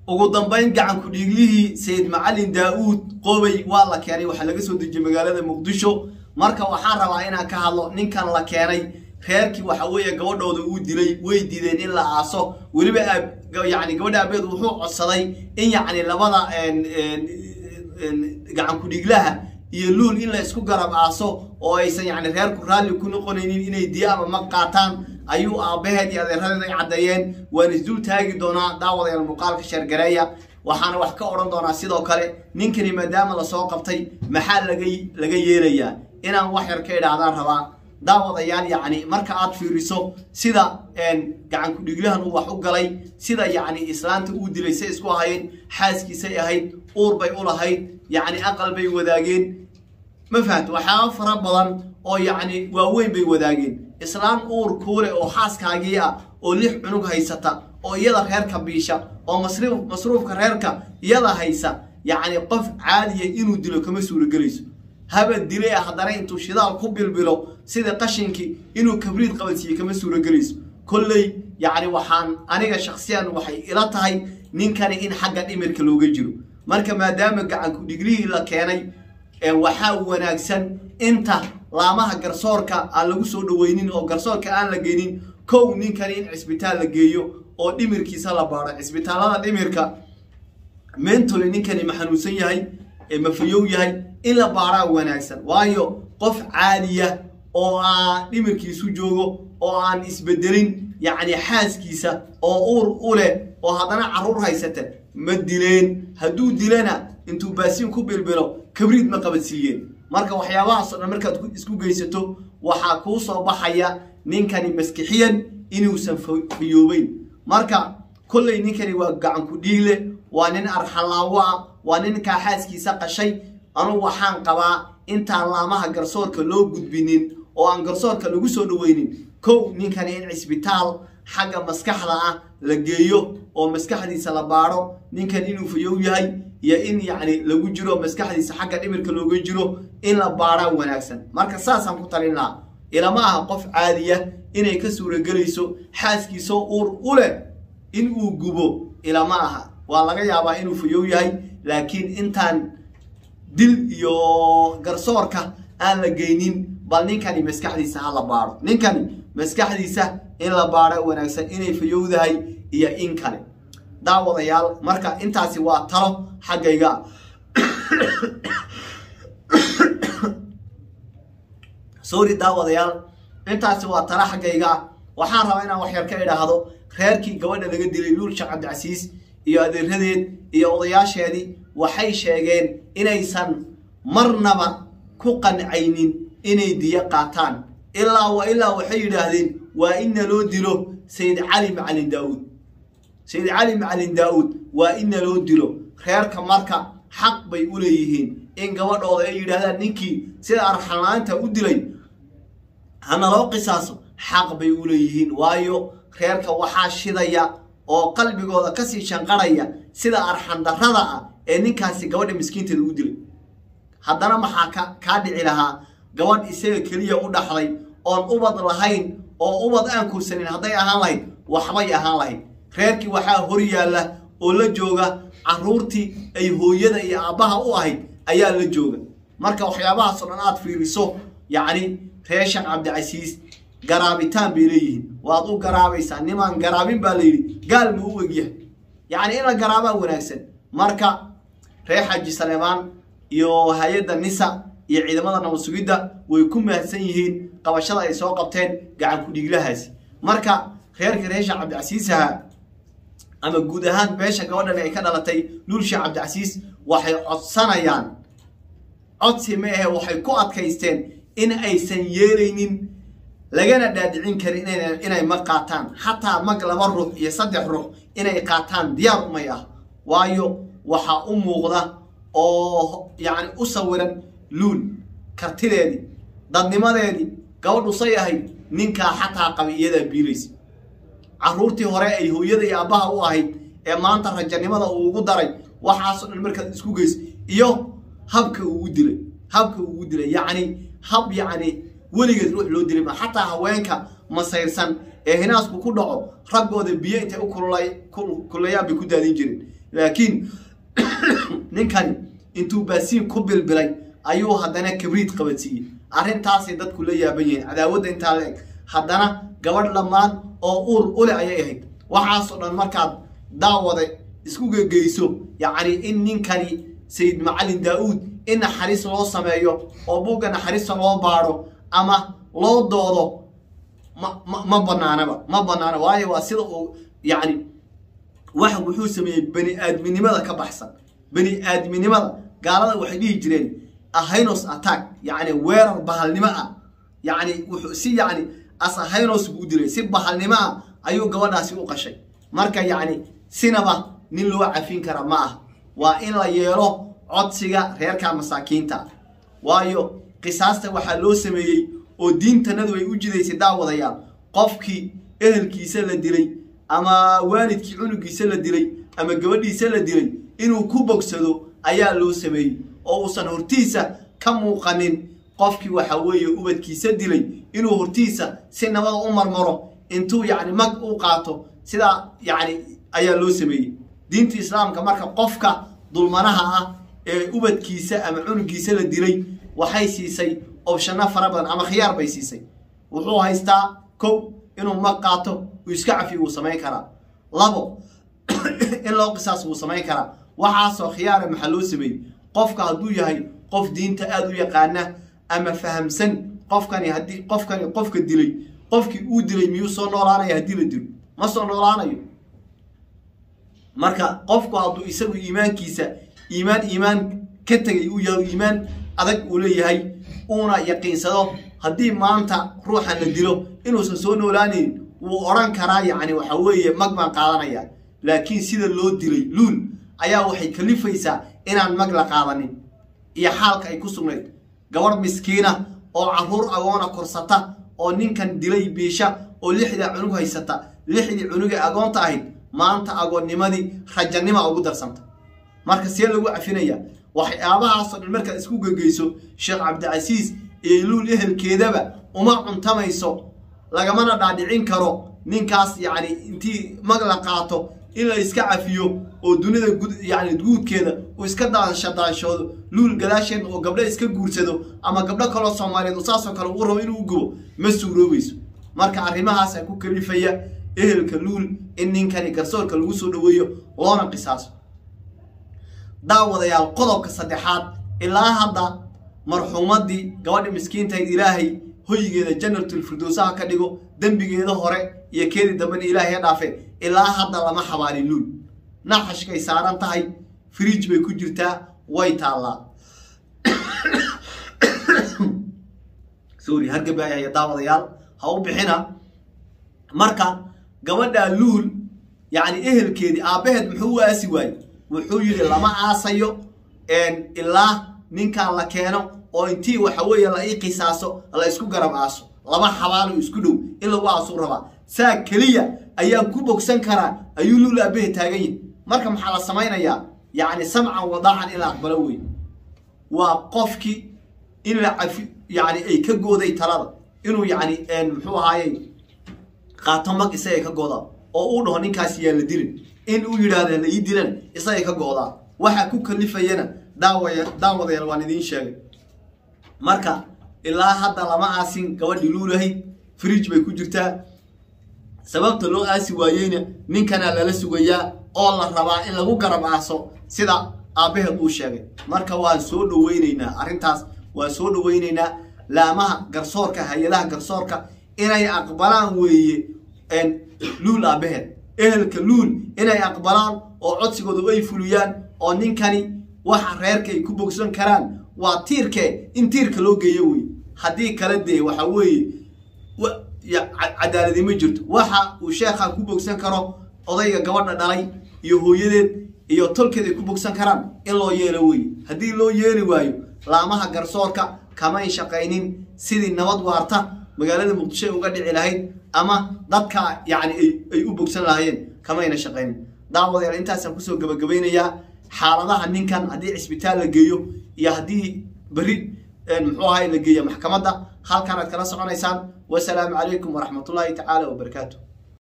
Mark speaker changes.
Speaker 1: ugu dambayn gacanku dhiiglihii sayid macalin daa-uud qobey waa la keenay waxaa laga soo dejiyey magaalada muqdisho marka waxaan rabaa inaan ka hadlo ninkan la keenay reerkii waxa weeye gabadhooda uu dilay way diideen in la aaso weliba yani gabadha aabeed wuxuu codsaday in yacni labada gacanku dhiiglaha iyo luul in la isku garab aaso oo aysan yani reerku raalli ku noqonaynin inay diya ama mag qaataan ayuu aabbaheed iyo adeeradeed ay caddeeyeen waan isdul taagi doonaa daawadayaal muuqaalka sheergareeya waxaana wax ka odhan doonaa sidoo kale ninkani maadaama lasoo qabtay maxaa laga laga yeelayaa inaan wax yar ka idhaahdaan rabaa daawadayaal yacni marka aad fiiriso sida gacanku dhiglahan uu wax u galay sida yacni islaanta uu dilay say isku ahayd xaaskiisay ahayd uur bay u lahayd yacni aqal bay wadaageen ma fahamta waxyaaba fara badan oo yacni waaweyn bay wadaageen islaan uur kuule oo xaaskaagii ah oo lix cunug haysata oo iyada reerka biisha oo masruuf masruufka reerka iyada haysa yacni qof caadiya inuu dilo kama suuragelayso haba dilay haddana intuu shidaal ku bilbilo sida qashinkii inuu kabriid qabansiiye kama suuragelayso kolley yacni waxaan aniga shaksiyan waxay ila tahay ninkani in xagga dhimirka looga jiro marka maadaama gacanku dhiglihii la keenay waxaa wanaagsan inta laamaha garsoorka aan lagu soo dhaweynin oo garsoorka aan la geynin kow ninkani in cisbitaal la geeyo oo dhimirkiisa la baaro cisbitaalada dhimirka mentoli ninkani ma xanuunsan yahay ma fayow yahay in la baaraa wanaagsan waayo qof caadiya oo aan dhimirkiisu joogo oo aan isbedelin yacni xaaskiisa oo uur u leh oo haddana carruur haysata ma dileen hadduu dilana intuu baasiin ku bilbilo kabriid ma qabadsiiyeen marka waxyaabahaasoo dhan markaad isku geysato waxaa kuu soo baxaya ninkani maskixiyan inuusan fayoobeyn marka kolley ninkani waa gacanku dhiigle waa nin arxalaawo ah waa ninkaa xaaskiisa qashay anugu waxaan qabaa intaan laamaha garsoorka loo gudbinin oo aan garsoorka lagu soo dhaweynin kow ninkani in cisbitaal xagga maskaxda ah la geeyo oo maskaxdiisa la baadho ninkan inuu fayow yahay iyo in yacni lagu jiro maskaxdiisa xagga dhimirka looga jiro in la baadhaa wanaagsan marka saasaan ku talin lahaa ilama aha qof caadiya inay ka suuragelayso xaaskiisoo uur u leh in uu gubo ilama aha waa laga yaabaa inuu fayow yahay laakiin intaan dil iyo garsoorka aan la geynin bal ninkani maskaxdiisa ha la baadho ninkani maskaxdiisa in la baadho wanaagsan inay fayowdahay iyo in kale daawadayaal marka intaasi waa talo xaggayga sorry daawadayaal intaasi waa talo xaggayga waxaan rabaa inaan wax yar ka idhaahdo reerkii gabadha laga dilay luul sheekh cabdicasiis iyo adeeradeed iyo odayaasheedii waxay sheegeen inaysan marnaba ku qancaynin inay diyo qaataan ilaa wa ilaa waxay yidhaahdeen waa inna loo dilo sayid cali macalin daa-uud sayid cali macalin daa-uud waa inna loo dilo reerka marka xaq bay u leeyihiin in gabadhooda ay yidhaahdaan ninkii sida arxalaanta u dilay hana loo qisaaso xaq bay u leeyihiin waayo reerka waxaa shidaya oo qalbigooda kasii shanqarhaya sida arxandarrada ah ee ninkaasi gabadha miskiinteeda u dilay haddana maxaa ka kaa dhici lahaa gabadh isaga keliya u dhaxday oon ubad lahayn oo ubad aan kursanin hadday ahaan lahayd waxbay ahaan lahayd reerkii waxaa hor yaalla oo la jooga carruurtii ay hooyada iyo aabbaha u ahayd ayaa la jooga marka waxyaabahaasoo dhan aad fiiriso yacni reer sheekh cabdicasiis garaabitaan bay leeyihiin waad u garaabaysaa nimaan garaabin baa la yidhi gaal ma u egyahay yacni in la garaabaa wanaagsan marka reer xaaji saleebaan iyo hay-adda nisa iyo ciidamada nabad sugidda way ku mahadsan yihiin qabashada ay soo qabteen gacan ku-dhiiglahaasi marka reerka reer sheekh cabdicasiisaha ama guud ahaan beesha gabadhan ay ka dhalatay luul sheekh cabdicasiis waxay codsanayaan codsi ma ahe waxay ku adkaysteen in aysan yeelaynin lagana dhaadhicin karin inay mag qaataan xataa mag laba ruux iyo saddex ruux inay qaataan diyaar umay ah waayo waxaa u muuqda oo yacni u sawiran luul kartideedii dadnimadeedii gabadhu say ahayd ninkaa xataa qabi iyadaa biilaysa carruurtii hore ay hooyada iyo aabbaha u ahayd ee maanta rajanimada uu ugu daray waxaasoo dhan markaad isku geyso iyo habka uu u dilay habka uu u dilay yacni hab yacni weligeed ruux loo dilay ma xataa haweenka masayrsan ee hinaasku ku dhaco raggooda biyo intay u kululayaan bay ku daadin jireen laakiin ninkani intuu baasiin ku bilbilay ayuu haddana kabriid qabadsiiyey arrintaasay dadku la yaaban yihiin cadaawadda intaa la eg haddana gabadh dhammaan oo uur ule ayay ahayd waxaasoo dhan markaad daawada isku gegeyso yacni in ninkani sayid macalin daa-uud in naxariis loo sameeyo oo buugga naxariista loo baadho ama loo doodo ma ma ma banaanaba ma banaana waayo waa sida uu yacni wax wuxuu sameeyey bani aadminimada ka baxsan bani aadminimada gaalada waxay dhihi jireen ahynos attack yacni weerar bahalnimo ah yacni wuxuu si yacni as ahynos buu u dilay si bahalnimo ah ayuu gabadhaasi u qashay marka yacni sinaba nin loo cafin kara ma ah waa in la yeelo codsiga reerka masaakiinta waayo qisaasta waxaa loo sameeyey oo diintanadu ay u jidaysay daawadayaal qofkii ehelkiisa la dilay ama waalidkii cunugiisa la dilay ama gabadhiisa la dilay inuu ku bogsado ayaa loo sameeyey oo uusan hortiisa ka muuqanin qofkii waxa weeye ubadkiisa dilay inuu hortiisa si nabada u marmaro intuu yacni mag u qaato sidaa yacni ayaa loo sameeyey diinta islaamka marka qofka dulmanaha ah ee ubadkiisa ama cunugiisa la dilay waxay siisay obshano fara badan ama khiyaar bay siisay wuxuu haystaa kow inuu mag qaato uu iska cafiyo wuu samayn karaa labo in loo qisaas wuu samayn karaa waxaasoo khiyaara maxaa loo sameeyey qofka hadduu yahay qof diinta aada u yaqaana ama fahamsan qofkani haddii qofkani qofka dilay qofkii uu dilay miyuu soo noolaanaya haddii la dilo ma soo noolaanayo marka qofku hadduu isagu iimaankiisa iimaan iimaan ka tegay uu yahay iimaan adag uu leeyahay uuna yaqiinsado haddii maanta ruuxan la dilo inuusan soo noolaanayn wuu odhan karaa yacni waxa weeye mag baan qaadanaya laakiin sida loo dilay luul ayaa waxay kalifaysaa inaan mag la qaadanin iyo xaalka ay ku sugnayd gabadh miskiina oo carruur agoona korsata oo ninkan dilay biisha oo lixdaa cunug haysata lixdii cunugee agoonta ahayd maanta agoonnimadii rajanima ugu darsanta marka see lagu cafinaya waxyaabahaasoo dhan markaad isku gegeyso sheekh cabdicasiis iyo luul ehelkeedaba uma cuntamayso lagamana dhaadhicin karo ninkaas yacni intii mag la qaato in la iska cafiyo oo dunida yani guudkeeda uu iska daanshadaanshoodo luul gadaasheed oo gabdho iska guursado ama gabdho kaloo soomaaliyeed saasoo kale uu rabo inuu gubo ma suuroobayso marka arrimahaasa ku kalifaya ehelka luul in ninkani garsoorka lagu soo dhaweeyo loona qisaaso daawadayaal qodobka saddexaad ilaa hadda marxuumadii gabadha miskiintahayd ilaahay hoygeeda jannatul firdowsaha ka dhigo dembigeeda hore iyo keedii dambena ilaahay ha dhaafe ilaa hadda lama xabaalin luul naxashkay saaran tahay fridj bay ku jirtaa way taallaa sorry hargabaayaya daawadayaal ha u bixina marka gabadhaa luul yacni ehelkeedii aabbaheed muxuu u aasi waayey wuxuu yidhi lama aasayo ilaa ninkan la keeno oo intii waxa weeye la ii qisaaso la isku garab aaso laba xabaalo isku dhow in lagu aasuu rabaa saa keliya ayaan ku bogsan karaa ayuu luul aabbahe taagan yihi marka maxaa la samaynayaa yacni samcan wadaacan in la aqbalo wey waa qofkii in la cafi yacni ay ka gooday talada inuu yacni muxuu ahaaye qaato mag isagay ka goodaa oo uu dhaho ninkaas yaa la dilin in uu yidhaahda la ii dilan isagay ka goodaa waxaa ku kalifayana daawaya daawadayaal waan idiin sheegay marka ilaa hadda lama aasin gabadhii luulahayd fridj bay ku jirtaa sababta loo aasi waayeyna ninkanaa lala sugayaa oo la rabaa in lagu garab aaso sida aabbaheed uu sheegay marka waan soo dhaweyneynaa arrintaas waan soo dhaweyneynaa laamaha garsoorka hay-adaha garsoorka inay aqbalaan weeye luul aabbaheed ehelka luul inay aqbalaan oo codsigooda ay fuliyaan oo ninkani waxa reerka ay ku bogsan karaan waa tiirkee in tiirka loo geeyo wey haddii kala dee waxa weeye cadaaladi ma jirto waxa uu sheekha ku bogsan karo odayga gabadha dhalay iyo hooyadeed iyo tolkeed ay ku bogsan karaan in loo yeelo wey haddii loo yeeli waayo laamaha garsoorka kamayn shaqaynin sidii nabad waarta magaalada muqdisho ay uga dhici lahayd ama dadka yacni ay u bogsan lahaayeen kamayna shaqaynin daawadayaal intaasaan kusoo gabagabaynayaa xaaladaha ninkan haddii cisbitaal la geeyo iyo haddii beri muxuu ahay la geeya maxkamadda halkan aad kala soconaysaan wasalaamu calaykum waraxmatullaahi tacaala wabarakaatu